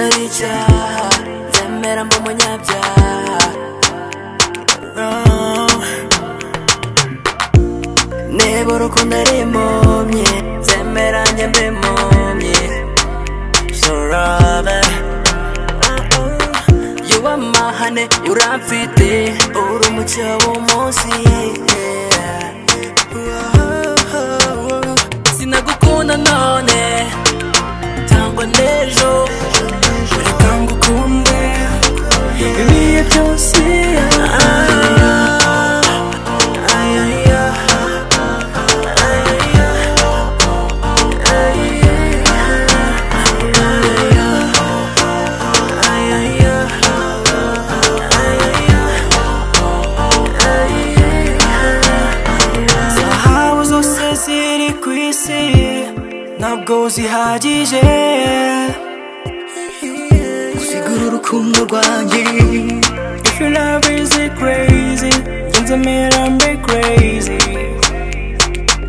umunyabyaha nzemera mba umunyabyaha No. niba urukundo ari impumyi nzemera njye mba impumyi sorave yuwamahane uramfite uri umucyo w'umunsi yeah. Wow. sinagukunda none cyangwa n'ejo reka ngukunde ibihe byose aya, aya, aya, aya, aya, aya, aya, aya. zahabu zose ziri ku isi ntabwo zihagije kuzigura urukundo rwanjye if your love is crazy ngenze mera mbe crazy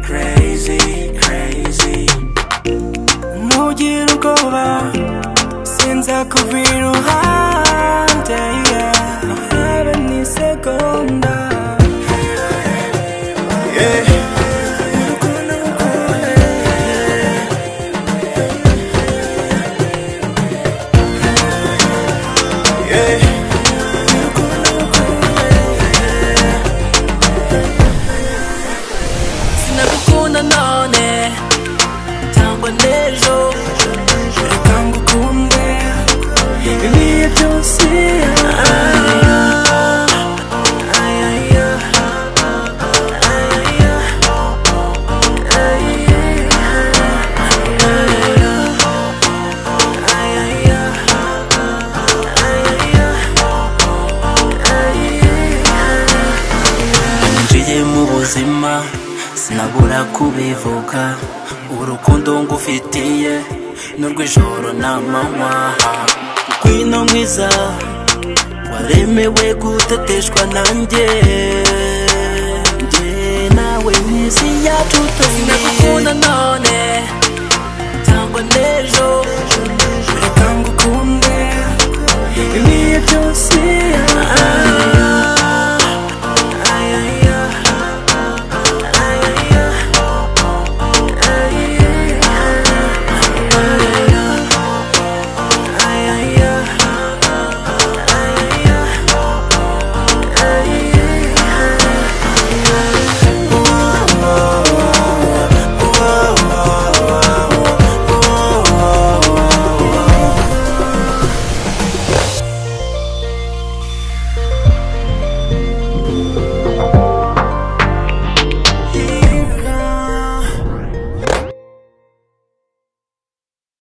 crazy crazy ntugire ubwoba sinzakuvira iruhande yeah. habe n'isegonda yeah. sinagukunda none cyangwa n'ejo reka ngukunde ibihe byose aya, aya, aya, aya, ninjiye mu buzima sinabura kubivuga urukundo ngufitiye n'urw'ijoro n'amanywa ngwino mwiza waremewe guteteshwa nanjye njye nawe mu isi yacu tubiri